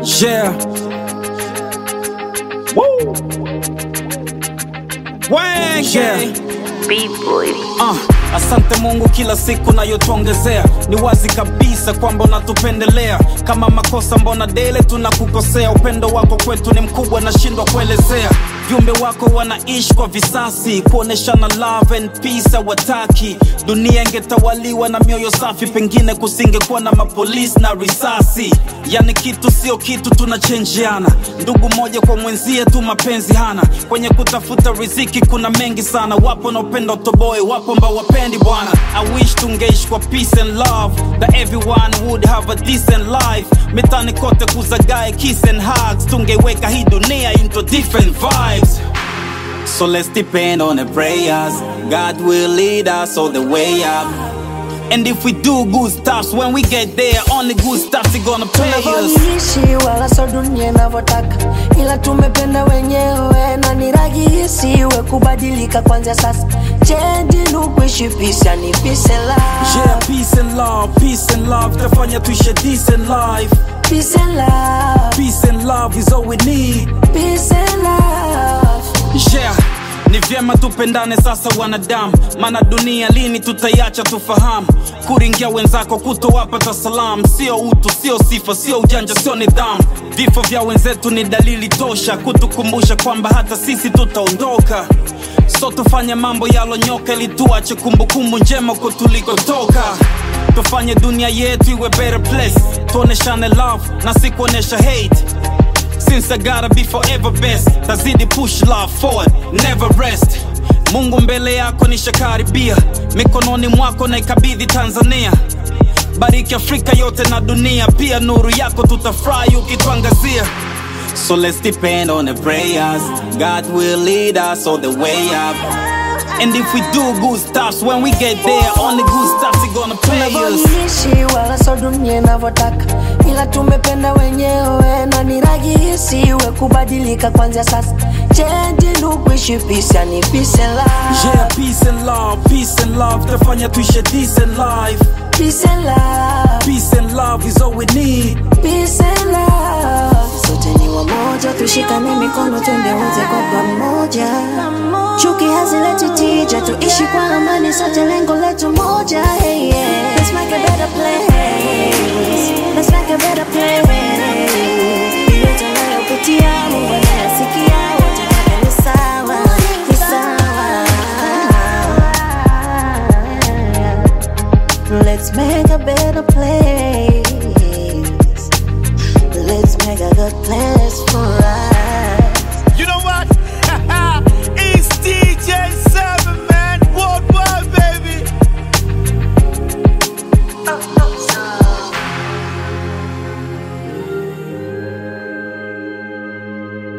Yeah. Woo. Wenge. B-boy. Uh, asante Mungu kila siku nayotuongezea, ni wazi kabisa kwamba unatupendelea. Kama makosa mbona dele tunakukosea, upendo wako kwetu ni mkubwa, nashindwa kuelezea. Viumbe wako wanaishi kwa visasi, kuoneshana love and peace hawataki. Dunia ingetawaliwa na mioyo safi, pengine kusingekuwa na mapolisi na risasi. Yani kitu sio kitu, tunachenjiana ndugu moja kwa mwenzie tu, mapenzi hana. Kwenye kutafuta riziki kuna mengi sana, wapo wanaopenda utoboe, wapo ambao wapendi bwana. I wish tungeishi kwa peace and love, that everyone would have a decent life. Mitani kote kuzagae kiss and hugs, tungeiweka hii dunia into different vibes. So let's depend on the prayers. God will lead us all the way up. And if we do good stuff, when we get there, only good stuff is gonna pay us. tunavyoishi wala so dunia inavyotaka, ila tumependa wenyewe na ni rahisi we kubadilika kwanzia sasa. Change ni kuishi peace, yani peace and Yeah, love, peace and love, peace and love. Tafanya tuishi a decent life. peace and love, Peace and love is all we need. peace and love. Yeah, ni vyema tupendane sasa wanadamu, maana dunia lini tutaiacha tufahamu. Kuringia wenzako kutowapata salamu, sio utu, sio sifa, sio ujanja, sio nidhamu. Vifo vya wenzetu ni dalili tosha kutukumbusha kwamba hata sisi tutaondoka. So tufanye mambo yalonyoka ili tuache kumbukumbu njema kwa tulikotoka. Tufanye dunia yetu iwe better place, tuoneshane love na si kuonesha hate. Since I gotta be forever best tazidi push love forward never rest mungu mbele yako nishakaribia mikononi mwako na ikabidhi tanzania bariki afrika yote na dunia pia nuru yako tutafurahi ukituangazia so let's depend on the prayers god will lead us all the way up and if we do good stuff when we get there only good stuff is gonna pay us tunavyoishi wala so dunia inavyotaka, ila tumependa wenyewe na ni rahisi we kubadilika kwanzia sasa. Change ni kuishi peace, yani peace and love, yeah peace and love peace and love tafanya tuishi a decent life peace and love. peace and love is all we need Peace and love. Sote ni wamoja, tushikane mikono twende wote kwa pamoja. Chuki hazileti tija, tuishi kwa amani, sote lengo letu moja. Hey, yeah. Let's make a better place.